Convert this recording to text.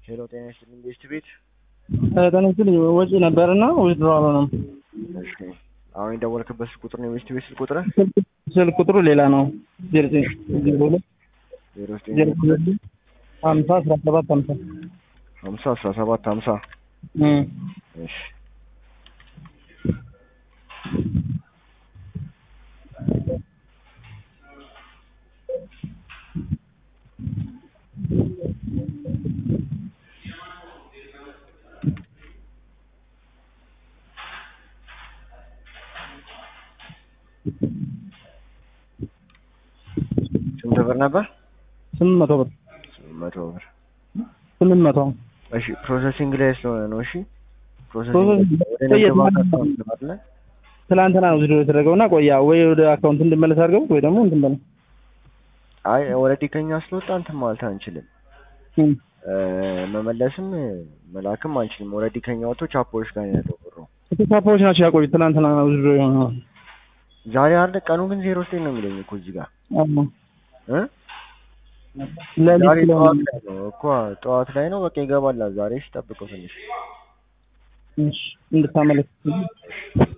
ሄሎ ጤና ይስጥልኝ ቤስት ቤት ጤና ይስጥልኝ ወጪ ነበርና ዊዝድሮ አልሆነም። እሺ አሁን የደወልክበት ስልክ ቁጥር ነው የቤስት ቤት ስልክ ቁጥር ስልክ ቁጥሩ ሌላ ነው። ዜሮ ዘጠኝ ዜሮ ሁለት ዜሮ ዘጠኝ ዜሮ ሁለት ሀምሳ አስራ ሰባት ሀምሳ ሀምሳ አስራ ሰባት ሀምሳ እም። እሺ ስንት ብር ነበር? ስምንት መቶ ብር ስምንት መቶ ብር። ስምንት መቶ እሺ ፕሮሰሲንግ ላይ ስለሆነ ነው። እሺ ፕሮሰሲንግ ፕሮሰሲንግ ወደ ንግድ ባንክ አካውንት አይደለ? ትላንትና ነው ዊዝድሮ የተደረገውና ቆያ ወይ ወደ አካውንት እንድመለስ አድርገው ወይ ደግሞ እንትን በለው አይ ኦልሬዲ ከኛ ስለወጣ እንትን ማለት አንችልም። እም። እ፣ መመለስም መላክም አንችልም። ኦልሬዲ ከኛ ወጥቶ ቻፖዎች ጋር ነው ያለው ብሩ። ተሳፋሪዎች ናቸው ያቆዩት። ትላንትና ነው ዊዝድሮ የሆነው። ዛሬ አለ ቀኑ ግን ዜሮ ዘጠኝ ነው የሚለኝ እኮ እዚህ ጋር አዎ። እ ለሊት ዛሬ ስለሆነ ጠዋት ላይ ነው እኮ ጠዋት ላይ ነው። በቃ ይገባል ዛሬ። እሺ ጠብቀው ትንሽ እሺ እንድታመለስ